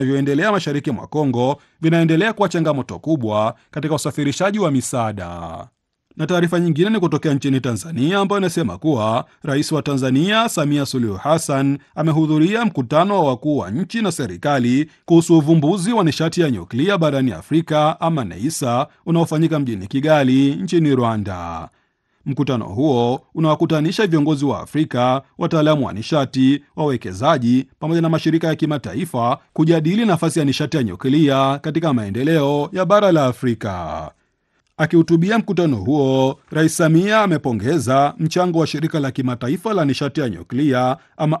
vinavyoendelea mashariki mwa Kongo vinaendelea kuwa changamoto kubwa katika usafirishaji wa misaada. Na taarifa nyingine ni kutokea nchini Tanzania ambayo inasema kuwa rais wa Tanzania Samia Suluhu Hassan amehudhuria mkutano wa wakuu wa nchi na serikali kuhusu uvumbuzi wa nishati ya nyuklia barani Afrika ama NEISA unaofanyika mjini Kigali nchini Rwanda. Mkutano huo unawakutanisha viongozi wa Afrika, wataalamu wa nishati, wawekezaji pamoja na mashirika ya kimataifa kujadili nafasi ya nishati ya nyuklia katika maendeleo ya bara la Afrika. Akihutubia mkutano huo, Rais Samia amepongeza mchango wa shirika la kimataifa la nishati ya nyuklia ama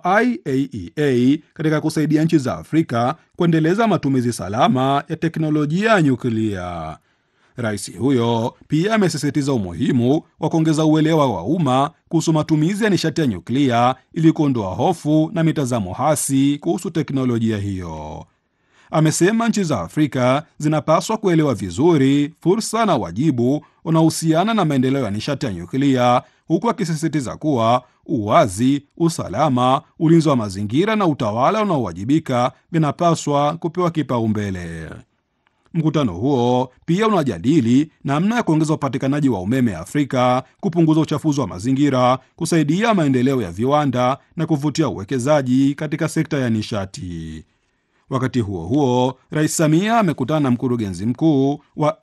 IAEA katika kusaidia nchi za Afrika kuendeleza matumizi salama ya teknolojia ya nyuklia. Rais huyo pia amesisitiza umuhimu wa kuongeza uelewa wa umma kuhusu matumizi ya nishati ya nyuklia ili kuondoa hofu na mitazamo hasi kuhusu teknolojia hiyo. Amesema nchi za Afrika zinapaswa kuelewa vizuri fursa na wajibu unaohusiana na maendeleo ya nishati ya nyuklia, huku akisisitiza kuwa uwazi, usalama, ulinzi wa mazingira na utawala unaowajibika vinapaswa kupewa kipaumbele. Mkutano huo pia unajadili namna ya kuongeza upatikanaji wa umeme Afrika, kupunguza uchafuzi wa mazingira, kusaidia maendeleo ya viwanda na kuvutia uwekezaji katika sekta ya nishati. Wakati huo huo, Rais Samia amekutana na mkurugenzi mkuu wa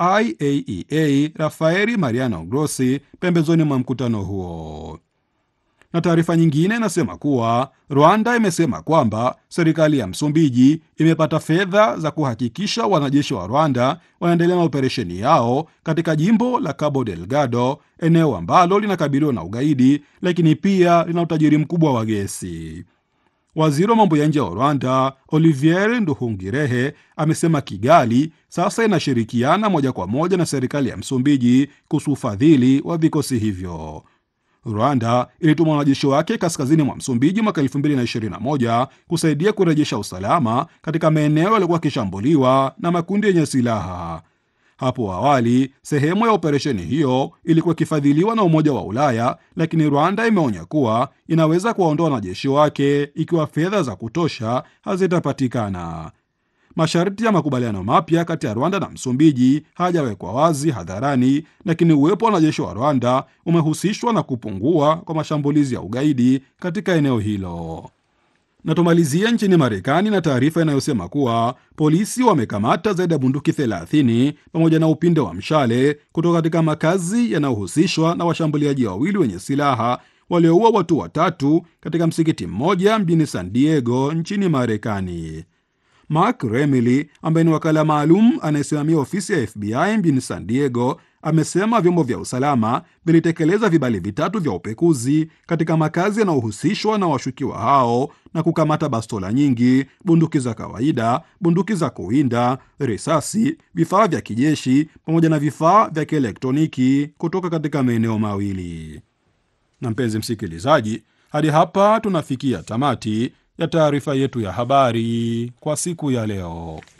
IAEA Rafaeli Mariano Grossi pembezoni mwa mkutano huo. Na taarifa nyingine inasema kuwa Rwanda imesema kwamba serikali ya Msumbiji imepata fedha za kuhakikisha wanajeshi wa Rwanda wanaendelea na operesheni yao katika jimbo la Cabo Delgado, eneo ambalo linakabiliwa na ugaidi, lakini pia lina utajiri mkubwa wa gesi. Waziri wa mambo ya nje wa Rwanda Olivier Nduhungirehe amesema Kigali sasa inashirikiana moja kwa moja na serikali ya Msumbiji kuhusu ufadhili wa vikosi hivyo. Rwanda ilituma wanajeshi wake kaskazini mwa Msumbiji mwaka 2021 kusaidia kurejesha usalama katika maeneo yaliyokuwa yakishambuliwa na makundi yenye silaha. Hapo awali sehemu ya operesheni hiyo ilikuwa ikifadhiliwa na Umoja wa Ulaya, lakini Rwanda imeonya kuwa inaweza kuwaondoa wanajeshi wake ikiwa fedha za kutosha hazitapatikana. Masharti ya makubaliano mapya kati ya Rwanda na Msumbiji hajawekwa wazi hadharani, lakini uwepo wa wanajeshi wa Rwanda umehusishwa na kupungua kwa mashambulizi ya ugaidi katika eneo hilo. Na tumalizie nchini Marekani na taarifa inayosema kuwa polisi wamekamata zaidi ya bunduki 30 pamoja na upinde wa mshale kutoka katika makazi yanayohusishwa na washambuliaji wawili wenye silaha walioua watu watatu katika msikiti mmoja mjini San Diego nchini Marekani. Mark Remily ambaye ni wakala maalum anayesimamia ofisi ya FBI mjini San Diego amesema vyombo vya usalama vilitekeleza vibali vitatu vya upekuzi katika makazi yanayohusishwa na washukiwa hao na kukamata bastola nyingi, bunduki za kawaida, bunduki za kuwinda, risasi, vifaa vya kijeshi pamoja na vifaa vya kielektroniki kutoka katika maeneo mawili. Na mpenzi msikilizaji, hadi hapa tunafikia tamati ya taarifa yetu ya habari kwa siku ya leo.